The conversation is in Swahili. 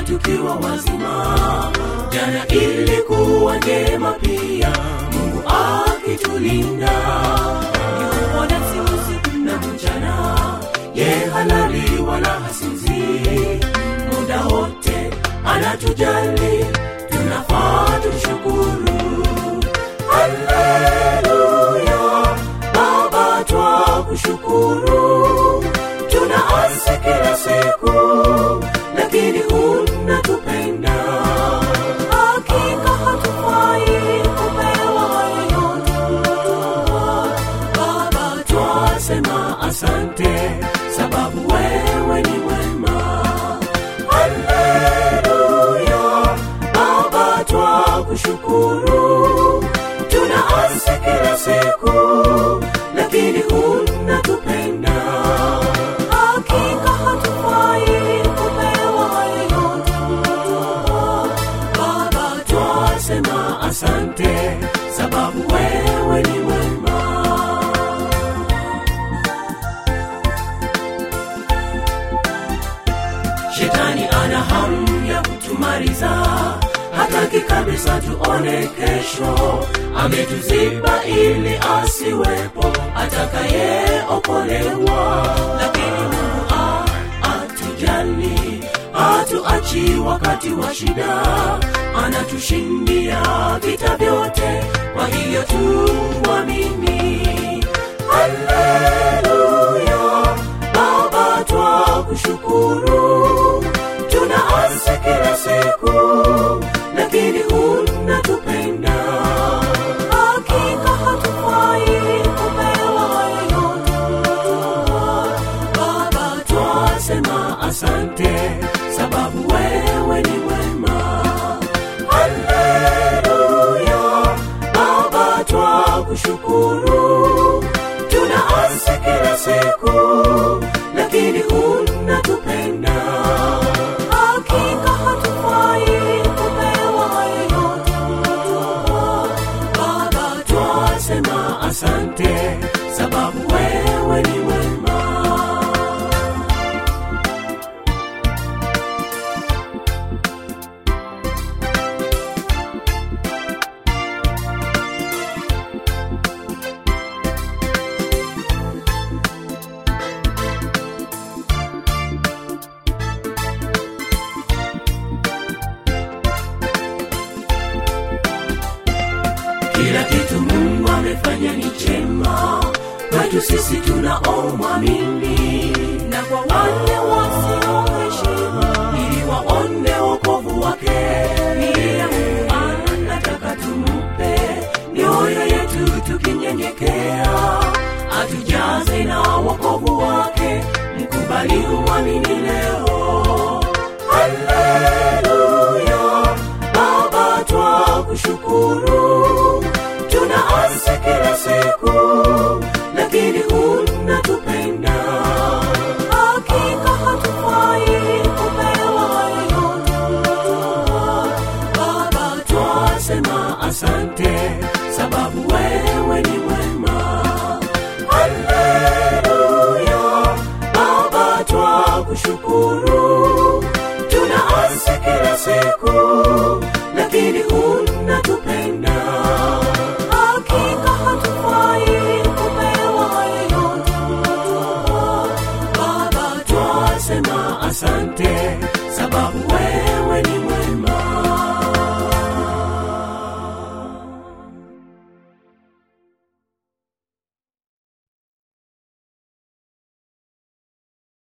tukiwa wazima jana ilikuwa njema pia mungu akitulinda yupo nasi usiku na mchana ye halali wala hasinzii muda wote anatujali tunafaa tumshukuru haleluya baba twa kushukuru tunaasi kila siku lakini unatupenda hakika hatufai kupewa haya yote baba twasema asante sababu wewe ni mwema haleluya baba twa kushukuru tunaasi kila siku lakini unatupenda hakika hatufai kupewa haya yote baba twasema asante sababu wewe ni mwema shetani ana hamu ya kutumaliza hataki kabisa tuone kesho ametuziba ili asiwepo atakayeokolewa lakini mungu a- atujali hatuachi wakati wa shida anatushindia vita vyote kwa hiyo tuamini haleluya baba twa kushukuru tunaasi kila siku lakini unatupenda hakika hatufai kupewa haya yote baba twasema asante sababu wewe ni mwema haleluya baba twa kushukuru tunaasi kila siku lakini unatupenda hakika hatufai kupewa haya yote baba twasema asante sababu wewe ni mwema kila kitu mungu amefanya ni chema kwetu sisi tunaomwamini na kwa wale wasioheshimu ili waone wokovu wake pia mungu anataka tumupe mioyo yetu tukinyenyekea atujaze na wokovu wake mkubali uamini leo haleluya baba twa kushukuru